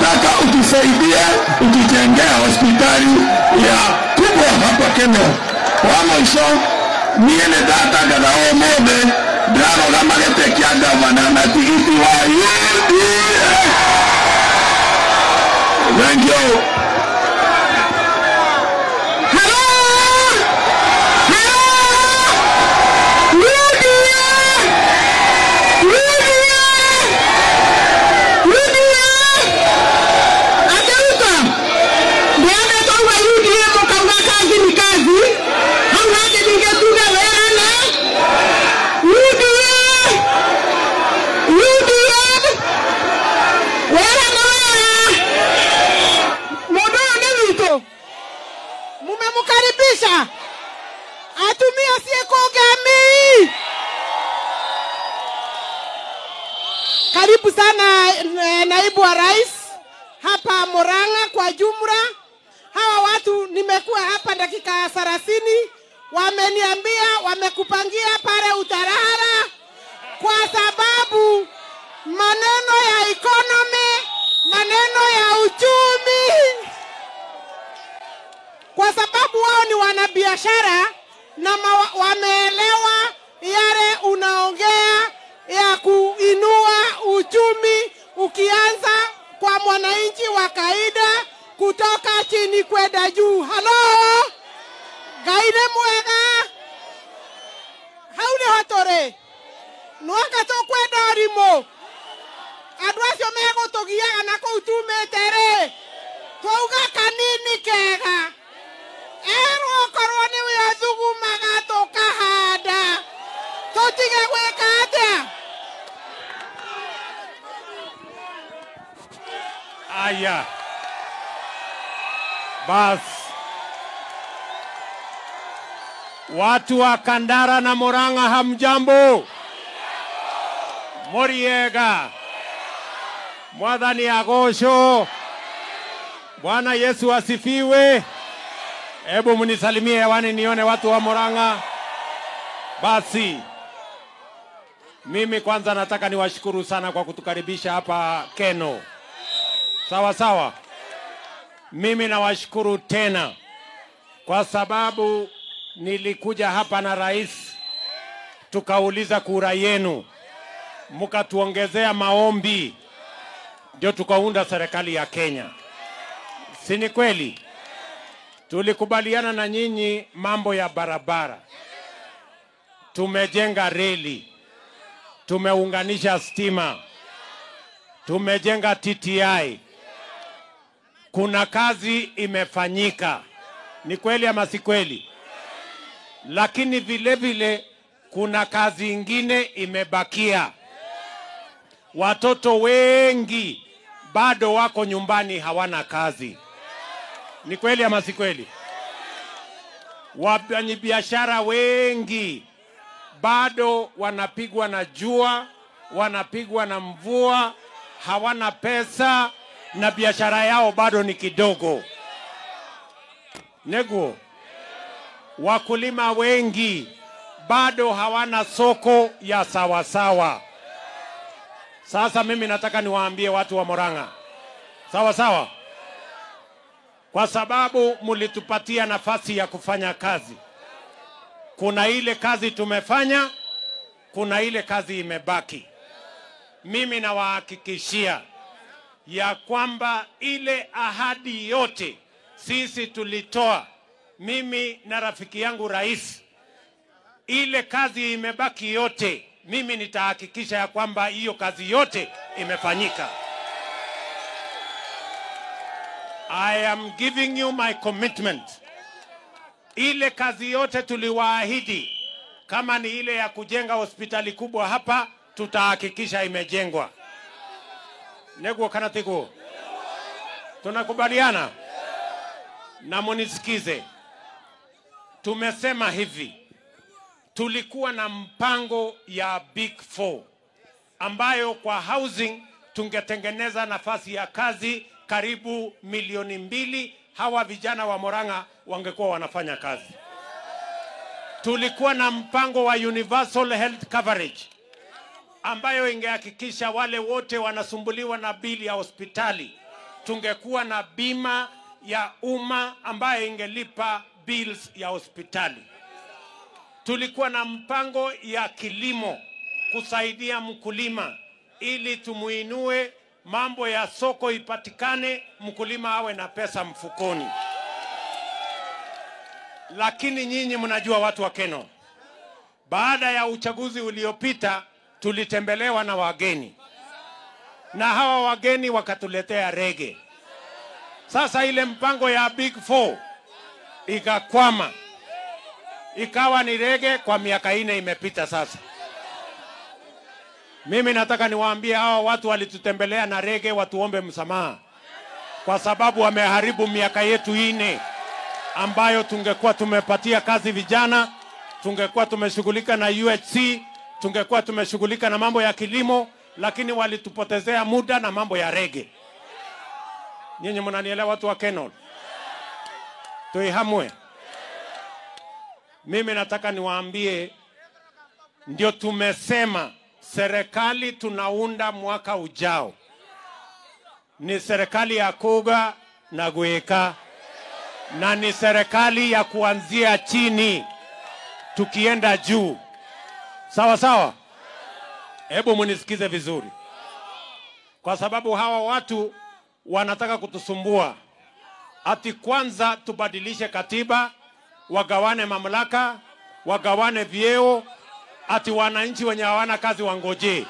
tunataka utusaidie utujengee hospitali ya kubwa hapa Kenya. Wa mwisho niĩ nĩ ndatangatha ũmũthĩ ndarogama gĩtĩ kĩa gavana na tigiti wa UDA. Thank you. mumemkaribisha atumie siekogami karibu sana eh, naibu wa rais hapa Murang'a kwa jumla. Hawa watu nimekuwa hapa dakika thelathini, wameniambia wamekupangia pale Utarara kwa sababu maneno ya economy, maneno ya uchumi, kwa sababu wao ni wanabiashara na ma- wameelewa yale unaongea ya kuinua uchumi ukianza kwa mwananchi wa kawaida kutoka chini kwenda juu. Halo, Ngai nĩ mwega hau nĩho tũrĩ nwaka tũkwenda ũrimũ andũ acio megũtũgiaga na kũu tumĩte rĩ twauga kanini kega erwo okorwo nĩ wĩ ũthugumaga tũkahanda tũtige gwĩka atĩa Aya, basi watu wa Kandara na Murang'a, hamjambo? Muriega, Mwathani agocwo. Bwana Yesu asifiwe. Hebu mnisalimie hewani nione watu wa Murang'a. Basi mimi kwanza nataka niwashukuru sana kwa kutukaribisha hapa Keno. Sawa sawa. Mimi nawashukuru tena kwa sababu nilikuja hapa na rais, tukauliza kura yenu, mkatuongezea maombi, ndio tukaunda serikali ya Kenya. Si ni kweli? Tulikubaliana na nyinyi mambo ya barabara, tumejenga reli, tumeunganisha stima, tumejenga TTI, kuna kazi imefanyika. Ni kweli ama si kweli? Lakini vile vile kuna kazi ingine imebakia. Watoto wengi bado wako nyumbani hawana kazi. Ni kweli ama si kweli? Wafanyabiashara wengi bado wanapigwa na jua, wanapigwa na mvua, hawana pesa na biashara yao bado ni kidogo. Neguo, wakulima wengi bado hawana soko ya sawasawa. Sasa mimi nataka niwaambie watu wa Murang'a, sawa sawa, kwa sababu mlitupatia nafasi ya kufanya kazi. Kuna ile kazi tumefanya, kuna ile kazi imebaki. Mimi nawahakikishia ya kwamba ile ahadi yote sisi tulitoa, mimi na rafiki yangu rais, ile kazi imebaki yote, mimi nitahakikisha ya kwamba hiyo kazi yote imefanyika. I am giving you my commitment. Ile kazi yote tuliwaahidi, kama ni ile ya kujenga hospitali kubwa hapa, tutahakikisha imejengwa. Neguo kana tiguo, tunakubaliana na munisikize. Tumesema hivi, tulikuwa na mpango ya Big Four ambayo kwa housing tungetengeneza nafasi ya kazi karibu milioni mbili. Hawa vijana wa Murang'a wangekuwa wanafanya kazi. Tulikuwa na mpango wa universal health coverage ambayo ingehakikisha wale wote wanasumbuliwa na bili ya hospitali tungekuwa na bima ya umma ambayo ingelipa bills ya hospitali. Tulikuwa na mpango ya kilimo kusaidia mkulima ili tumuinue, mambo ya soko ipatikane, mkulima awe na pesa mfukoni. Lakini nyinyi mnajua, watu wa Keno, baada ya uchaguzi uliopita tulitembelewa na wageni, na hawa wageni wakatuletea rege. Sasa ile mpango ya Big Four ikakwama, ikawa ni rege kwa miaka ine imepita sasa. Mimi nataka niwaambie hawa watu walitutembelea na rege watuombe msamaha, kwa sababu wameharibu miaka yetu ine ambayo tungekuwa tumepatia kazi vijana, tungekuwa tumeshughulika na UHC, tungekuwa tumeshughulika na mambo ya kilimo, lakini walitupotezea muda na mambo ya rege. Nyinyi mnanielewa, watu wa Kenol? Tuihamwe. Mimi nataka niwaambie, ndio tumesema serikali tunaunda mwaka ujao ni serikali ya kuga na gweka na ni serikali ya kuanzia chini tukienda juu. Sawa sawa, hebu munisikize vizuri, kwa sababu hawa watu wanataka kutusumbua. Ati kwanza tubadilishe katiba, wagawane mamlaka, wagawane vyeo, ati wananchi wenye hawana kazi wangojee.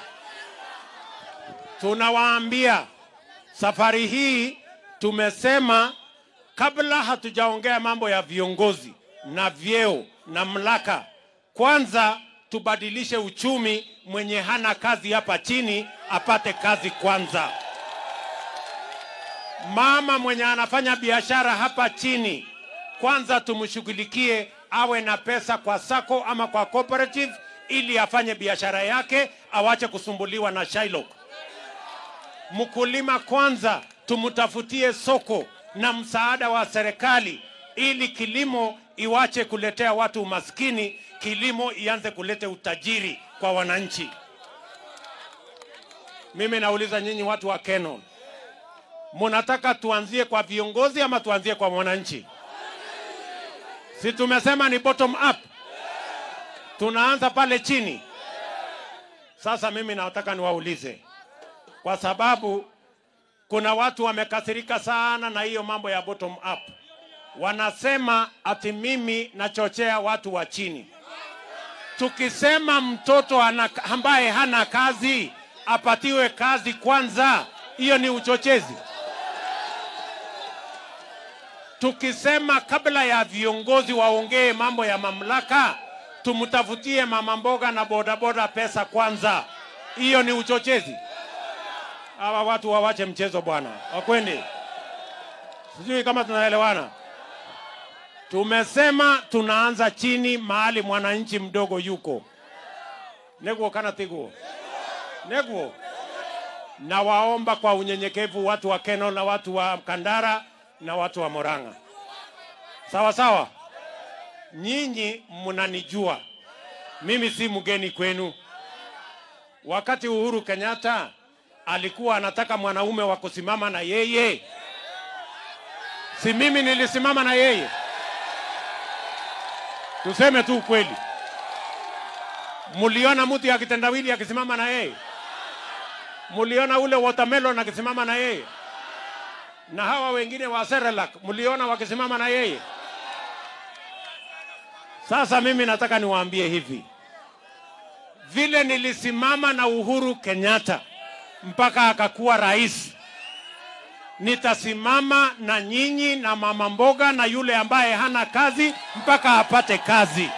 Tunawaambia safari hii tumesema kabla hatujaongea mambo ya viongozi na vyeo na mlaka, kwanza tubadilishe uchumi. Mwenye hana kazi hapa chini apate kazi kwanza. Mama mwenye anafanya biashara hapa chini, kwanza tumshughulikie, awe na pesa kwa sako ama kwa cooperative, ili afanye biashara yake, awache kusumbuliwa na Shylock. Mkulima kwanza tumtafutie soko na msaada wa serikali ili kilimo iwache kuletea watu umaskini, kilimo ianze kuleta utajiri kwa wananchi. Mimi nauliza nyinyi watu wa Keno, munataka tuanzie kwa viongozi ama tuanzie kwa mwananchi? Si tumesema ni bottom up, tunaanza pale chini. Sasa mimi nataka niwaulize, kwa sababu kuna watu wamekasirika sana na hiyo mambo ya bottom up. Wanasema ati mimi nachochea watu wa chini. Tukisema mtoto ana, ambaye hana kazi apatiwe kazi kwanza, hiyo ni uchochezi. Tukisema kabla ya viongozi waongee mambo ya mamlaka, tumtafutie mama mboga na bodaboda pesa kwanza, hiyo ni uchochezi. Hawa watu wawache mchezo bwana, wakwende. Sijui kama tunaelewana. Tumesema tunaanza chini, mahali mwananchi mdogo yuko. Neguo kana tiguo neguo. Nawaomba kwa unyenyekevu watu wa Keno na watu wa Kandara na watu wa Moranga, sawa sawa. Nyinyi mnanijua mimi, si mgeni kwenu. Wakati Uhuru Kenyatta alikuwa anataka mwanaume wa kusimama na yeye, si mimi nilisimama na yeye? Tuseme tu ukweli. Muliona mtu ya kitendawili akisimama na yeye? Muliona ule watermelon akisimama na yeye? Na hawa wengine wa Serelak muliona wakisimama na yeye? Sasa mimi nataka niwaambie hivi, vile nilisimama na Uhuru Kenyatta mpaka akakuwa rais, nitasimama na nyinyi na mama mboga na yule ambaye hana kazi mpaka apate kazi.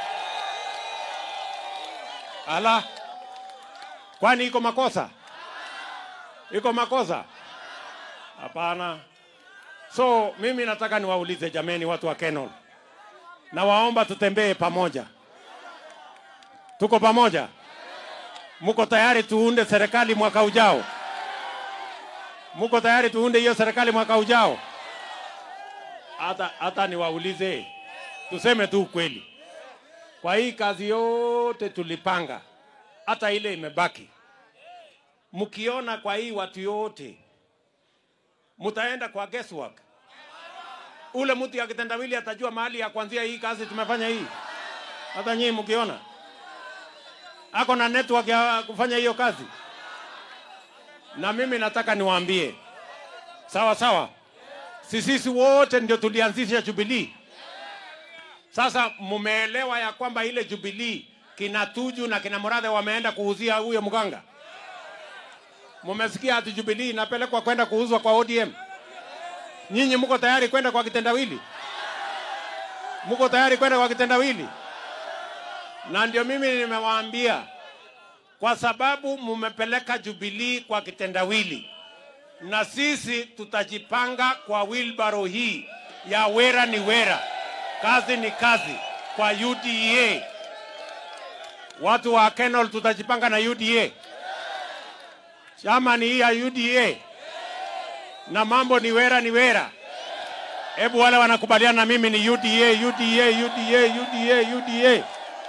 Ala, kwani iko makosa? Iko makosa? Hapana. So mimi nataka niwaulize jameni, watu wa Kenol, na waomba tutembee pamoja. Tuko pamoja? Muko tayari tuunde serikali mwaka ujao? Muko tayari tuunde hiyo serikali mwaka ujao? Hata hata niwaulize, tuseme tu ukweli, kwa hii kazi yote tulipanga, hata ile imebaki, mkiona kwa hii watu yote mtaenda kwa guesswork. Ule mtu ya kitendawili atajua mahali ya kuanzia hii kazi tumefanya hii. Hata nyinyi mkiona ako na network ya kufanya hiyo kazi, na mimi nataka niwaambie sawa sawa, si sisi wote ndio tulianzisha Jubilee. Sasa mumeelewa ya kwamba ile Jubilee kina Tuju na kina Murathe wameenda kuuzia huyo mganga. Mumesikia ati Jubilee inapelekwa kwenda kuuzwa kwa ODM. Nyinyi mko tayari kwenda kwa kitendawili? Mko tayari kwenda kwa kitendawili? Na ndio mimi nimewaambia, kwa sababu mumepeleka Jubilee kwa kitendawili, na sisi tutajipanga kwa wilbaro hii ya wera ni wera, kazi ni kazi kwa UDA. Watu wa Kenol tutajipanga na UDA, chama ni hii ya UDA na mambo ni wera ni wera. Hebu wale wanakubaliana na mimi ni UDA, UDA, UDA, UDA, UDA.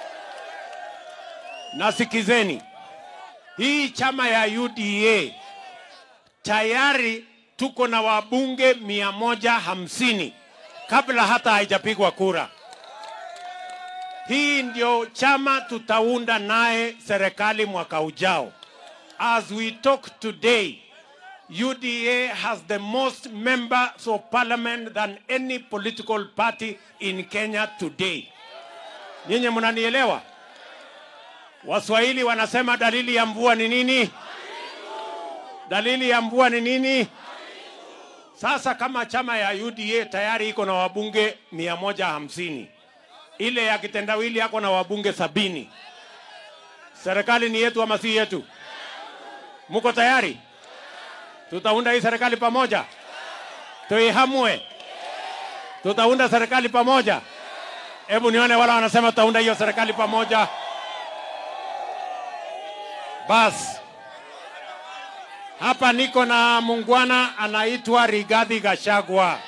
Na sikizeni, hii chama ya UDA tayari tuko na wabunge mia moja hamsini kabla hata haijapigwa kura. Hii ndio chama tutaunda naye serikali mwaka ujao. As we talk today, UDA has the most members of parliament than any political party in Kenya today. Nyinyi mnanielewa? Waswahili wanasema dalili ya mvua ni nini? Dalili ya mvua ni nini? Sasa kama chama ya UDA tayari iko na wabunge mia moja hamsini ile ya kitendawili yako na wabunge sabini. Serikali ni yetu ama si yetu? Muko tayari? Tutaunda hii serikali pamoja, tuihamue. Tutaunda serikali pamoja. Hebu nione wala wanasema tutaunda hiyo serikali pamoja. Basi hapa niko na mungwana anaitwa Rigathi Gachagua.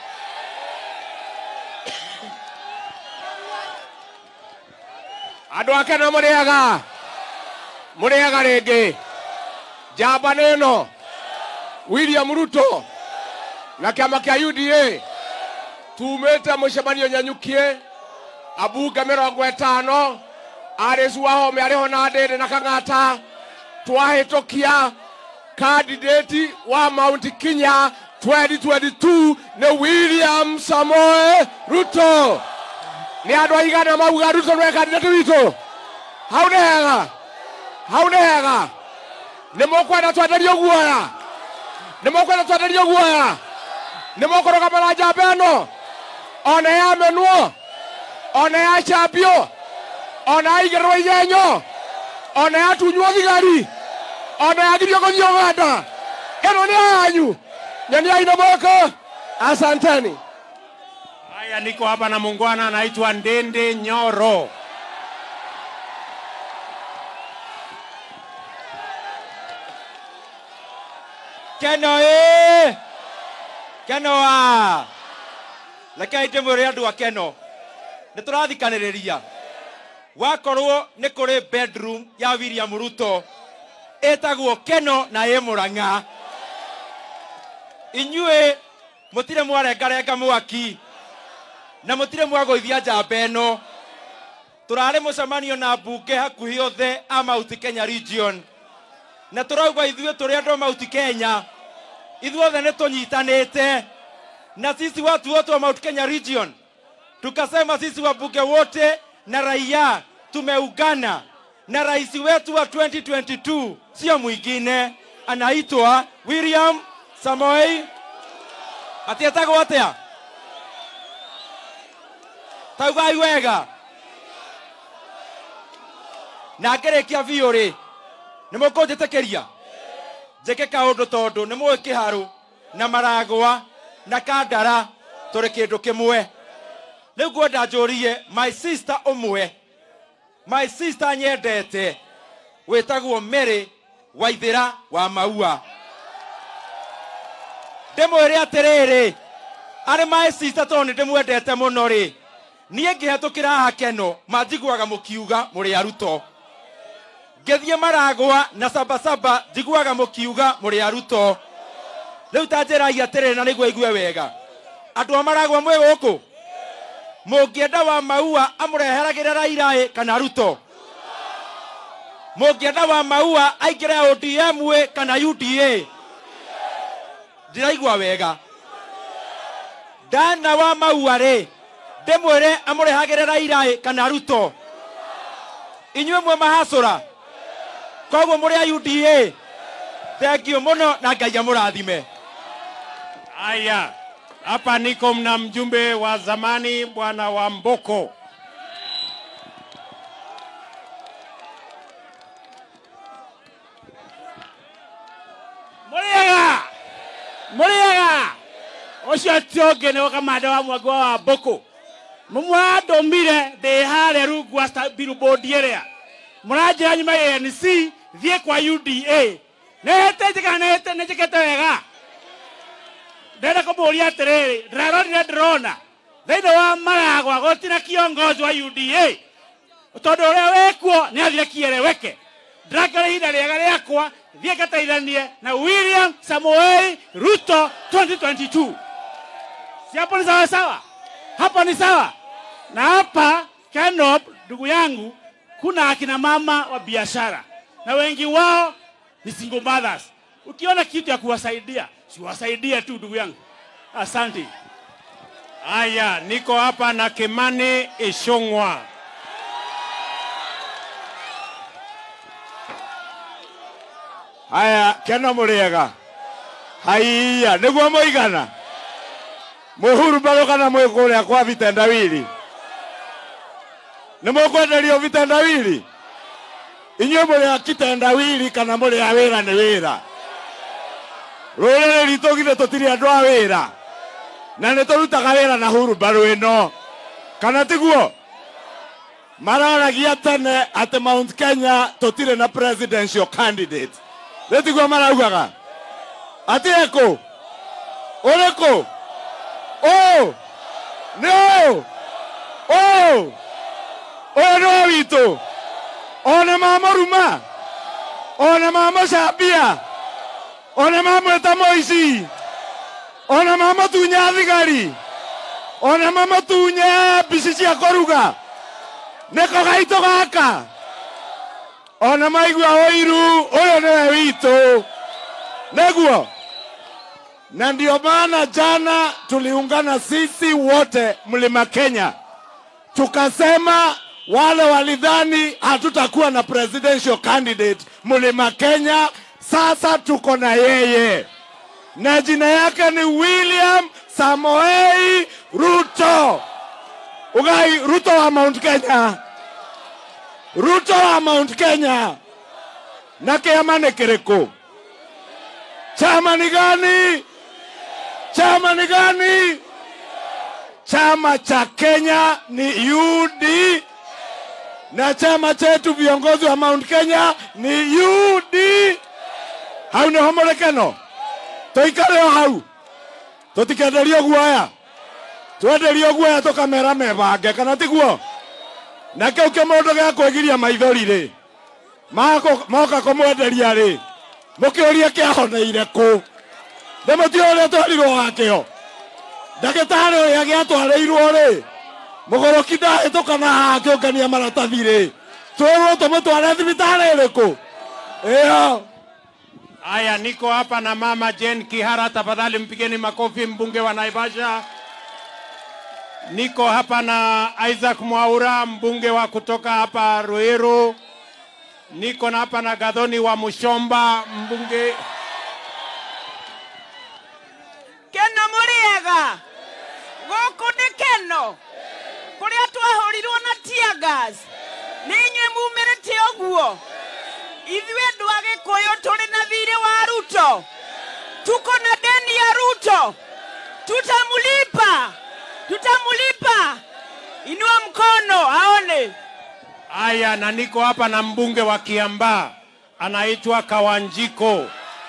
andå ake no må rä aga må rä aga rä ngä njamba nä no william ruto na kä ama kä a uda tumä te må cemanio nyanyukie abunge mä rongo ätano arä cu wahome arä ho na ndä ndä na kang'ata twahä tå kia kandidati wa mount kinya 2022 nä william samoe ruto nä andå aigana mauga ruto nä kandidati witå hau nä hega hau nä hega nä må kwenda twenderio guoya nä må kwenda twenderio guoya nä må kå rå njamba ä no ona yamenwo ona yacambio ona yaigä rwo igenyo ona yatunywo thigari ona yagirio gå thiä å ganda ä no nä yanyu nyoniai na moko asanteni Haya, niko hapa na mungwana anaitwa Ndende Nyoro. keno ä keno a rekei ndä mwä re andå a keno nä tå rathikanä rä ria wakorwo nä kå rä bedroom ya william ruto ĩtagwo keno na ĩ må rang'a inyuĩ mũtirĩ mwarengarenga mwaki na mũtirĩ mwagũithia njamba ĩno tũrarĩ mũcemanio na mbunge hakuhĩ othe a mauti kenya region na tũrauga ithuĩ tũrĩ andũ a mauti kenya ithuothe nĩ tũnyitanĩte na sisi watu wote wa mount kenya region tukasema sisi wabunge wote na raia tumeungana na rais wetu wa 2022 sio mwingine anaitwa william samoei atietagwo atia taugai wega na ngĩrĩkia biũ rĩ nĩ mũkũnjĩtĩkĩria njĩke kaũndũ tondũ nĩ mũĩ kĩharũ na maragwa na kandara tũrĩ kĩndũ kĩmwe rĩu ngwenda njũrie my sister ũmwe my sister nyendete wĩtagwo Mary Waithĩra wa Maua ndĩmwĩre atĩrĩrĩ arĩ my sister tondũ nĩ ndĩmwendete mũno rĩ niĩ ngĩhetũkĩra haha keno manjiguaga mũkiuga mũrĩ aruto ngĩthiĩ maragwa na sabasaba njiguaga mũkiuga mũrĩ aruto rä u ta njä ragia atä rä na nä guo aigue wega andå a maragwa mwä gå kå må ngä enda wa maua amå reheragä ra rairaä kana ruto må ngä enda wa maua aingä re odm kana uda ndä raigua wega ndana wa maua rä ndä mwä re amå rehagä re rairaä kana ruto inyuä mwe mahacå ra koguo må rä a uda thengio må no na ngai amå rathime Haya, hapa niko mna mjumbe wa zamani bwana wa Mboko. Muriega! Muriega! Ucio ti ũngĩ nĩ kamanda wa mwangi wa Mbũkũ. Mũmũrandũmire ndĩ harĩa rungu wa sta- billboard ĩrĩa. Mũranjĩra nyuma ANC thiĩ kwa UDA. Nĩhĩtĩte kana nĩhĩtĩ- nĩnjĩkĩte wega? Ndĩrenda kũmũria atĩrĩrĩ, ndĩrarorire ndĩrona thĩinĩ wa Maragwa gũtirĩ na kiongozi wa UDA tondå å rä a wä kuo nä athire kieleweke ndĩrakĩra ihinda rĩega rĩakwa thiĩ ngateithanie na william samoei ruto 2022 si hapo ni sawa sawa hapa ni sawa na hapa Kenop, ndugu yangu kuna akina mama wa biashara na wengi wao ni single mothers ukiona kitu ya kuwasaidia siwasaidie tu ndugu yangu asante Haya, niko hapa na Kimani Ishung'wa. haya kena må rä ega haiya nä guo må igana må huru mbarå kana mwä kå rä a kwa vitendawili nä må kwenderio vitendawili inyuä må rä a kitendawili kana må rä a wä ra nä wä ra rå rä rä ritå githä tå tirä andå a wä ra na nä tå rutaga wä ra na huru mbarå ä no kana tiguo mararagia tene atä mount kenya tå tirä na presidential candidate rä tiguo maraugaga atä ekå å rä kå å nä å å å yå nä wa witå ona mamå ruma ona mamå cambia ona mamwä ta moici ona mamå tunya thigari ona mamå tunya mbici cia kå ruga nä ko gaitå gaka ona maigua ũiru ũyũ nĩwe witũ nĩguo na ndio maana jana tuliungana sisi wote mlima Kenya tukasema wale walidhani hatutakuwa na presidential candidate mlima Kenya, sasa tuko na yeye na jina yake ni William Samoei Ruto. Ugai Ruto wa Mount Kenya, Ruto wa Mount Kenya. Na kiama ni kiriko? Chama ni gani? Chama ni gani? Chama cha Kenya ni UD na chama chetu viongozi wa Mount Kenya ni UD. Hau nĩ ho mũrekeno tũikare o hau tũtikenderio guoya twenderio guoya tũkamera mebange kana tiguo na kĩu kĩmũndũ gĩa kwĩgiria maithori rĩ Mako- moka kũmwenderia rĩ mũkĩũrie kĩahoneire kũ ndĩmũtio ũrĩa twarirwo wakĩo ndagĩtarĩ ũrĩa gĩatwarĩirwo rĩ mũgũrũki ndahĩtũkana haha akĩũngania maratathi rĩ twĩrwo tũmũtware thibitarĩ ĩrĩkũ ĩyo Haya, niko hapa na mama Jane Kihara, tafadhali mpigeni makofi, mbunge wa Naivasha. Niko hapa na Isaac Mwaura, mbunge wa kutoka hapa Ruiru. Niko na hapa na Gadhoni wa Mushomba, mbunge keno mũrĩega gũkũ nĩ keno kũrĩa twahũrirwo na tiagas nĩ inyuĩ mumĩrĩte ũguo ithuĩ andũ a gĩkũyũ tũrĩ na thirĩ wa ruto tuko na deni ya ruto tutamlipa tutamlipa inua mkono aone haya, na niko hapa na mbunge wa Kiambaa anaitwa Kawanjiko.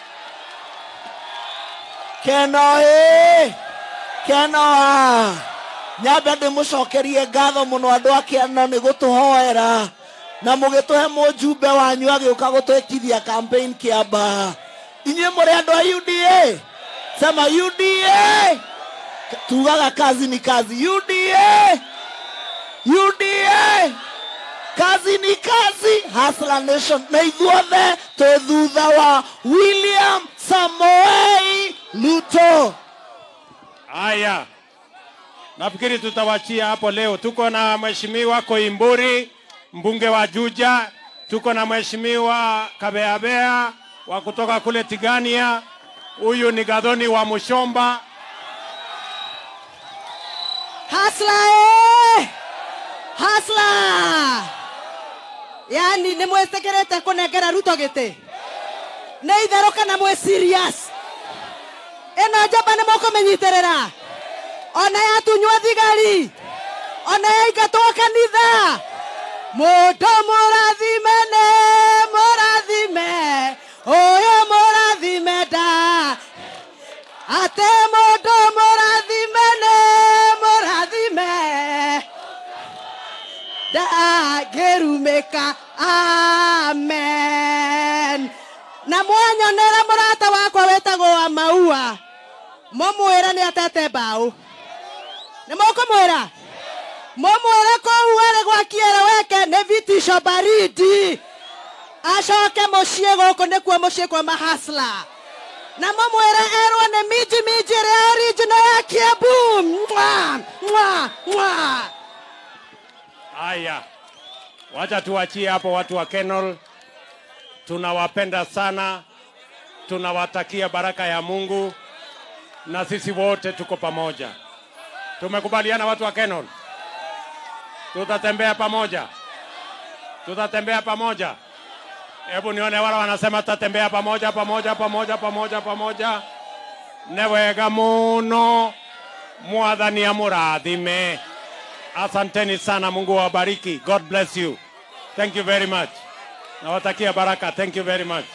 keno ĩ keno a nyambe ndĩmũcokerie ngatho mũno andũ a kĩano nĩ gũtũhoera na mũgĩtũhe mũjumbe wanyu agĩũka gũtwĩkithia campaign kĩamba inyuĩ mũrĩ andũ a UDA sema uda tugaga kazi ni kazi uda uda kazi ni kazi hasla nation na ithuothe tå thutha wa william samoei ruto Haya, nafikiri tutawachia hapo leo. Tuko na mheshimiwa Koimburi, mbunge wa Juja, tuko na mheshimiwa Kabeabea wa kutoka kule Tigania, huyu ni Gadhoni wa Mushomba. Hasla eh! Hasla! Yani nä mwätäkä kånengera ruto gä tä nä itherå kana mwä serious ä no njamba nä måkå mä nyitä rä ra ona yatunywo thigari ona yaingatwo kanitha må ndå må rathime nä må rathime å yå må rathime nda atä må ndå må rathime nä må rathime ndangĩrumĩka amen na mwanyonera mũrata wakwa wĩtagwo wa maua mũmwĩra nĩ atete mbaũ nĩ mũkũmwĩra mũmwĩre kũu arĩ gwakiere weke nĩ vitisho baridi acoke mũciĩ gũkũ nĩkuo mũciĩ kwa mahasla na mũmwĩre erwo nĩ minji minji ĩrĩa original ya kiambu mwa mwa mwa Haya, wacha tuachie hapo watu wa Kenol. Tunawapenda sana, tunawatakia baraka ya Mungu, na sisi wote tuko pamoja. Tumekubaliana watu wa Kenol, tutatembea pamoja, tutatembea pamoja. Hebu nione wale wanasema tutatembea pamoja pamoja pamoja pamoja pamoja. Nĩ wega mũno mwathani amũrathime. Asanteni sana, Mungu awabariki. God bless you. Thank you very much. Nawatakia baraka. Thank you very much.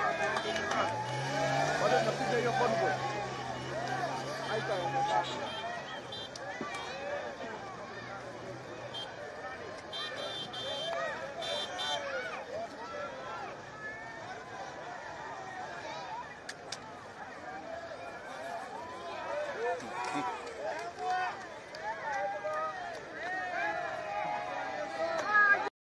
Wale mnapiga hiyo convoy. Haitaonekana.